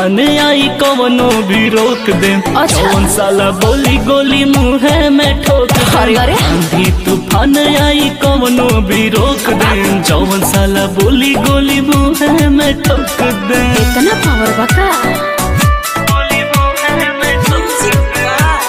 तूफान आई कवनो भी रोक दे अच्छा। जौन साला बोली गोली मुहे में ठोक अरे, दे अरे। आंधी तूफान आई कवनो भी रोक दे जौन साला बोली गोली मुहे में ठोक दे इतना पावर बका गोली मुहे में ठोक दे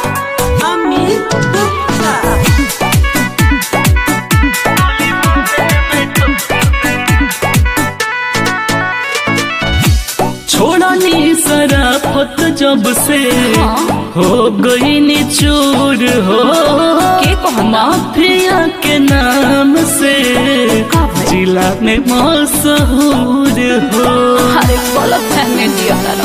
छोड़नी सराफत जब से हाँ। हो गई निचूर हो के कहता? माफिया के नाम से का भाई? जिला में मशहूर हो अरे गलत फहमी दिया तारा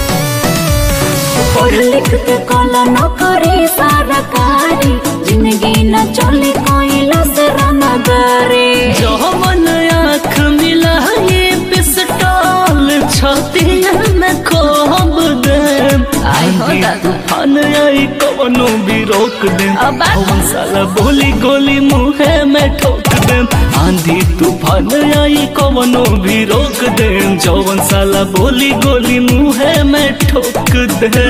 पढ़ लिख के कला न करे सरकारी जिंदगी न चले कोई लसरा न करे जो मन आँख मिला ये पिस्टल छतिया में खोब दे आई हो आंधी दादा। तूफान आई कवनो भी रोक दे अब बात- कौन साला बोली गोली मुहे में ठोक दे आंधी तूफान आई कवनो भी रोक दे जौवन साला बोली गोली मुहे में ठोक दे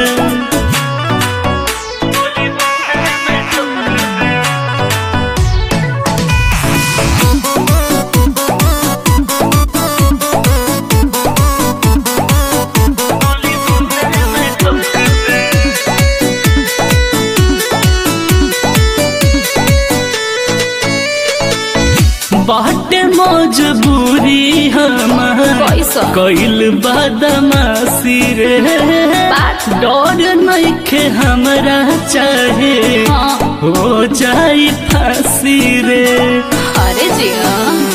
बाटे मजबूरी हमार कैसा? कैल बदमाशी रे बात- डर नइखे हमरा चाहे हाँ। हो जाई फांसी रे अरे जिया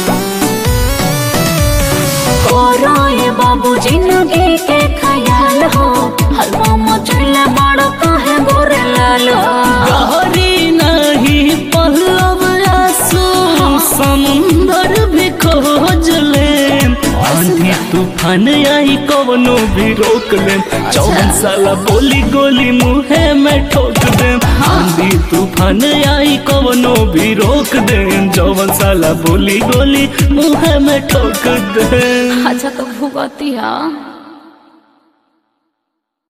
करो ये बाबू जिंदगी के ख्याल हो हलवा मचले बड़ो काहे गोरे लाल हो गहरी नहीं पहलव आंसू समुंदर भी खोज ले आंधी तूफान आई कवनो भी रोक ले चौवन साला बोली गोली मुहे में ठोक दे आंधी तूफान आई कवनो भी रोक दे चौवन साला बोली गोली मुहे में ठोक दे अच्छा तो भुगतिया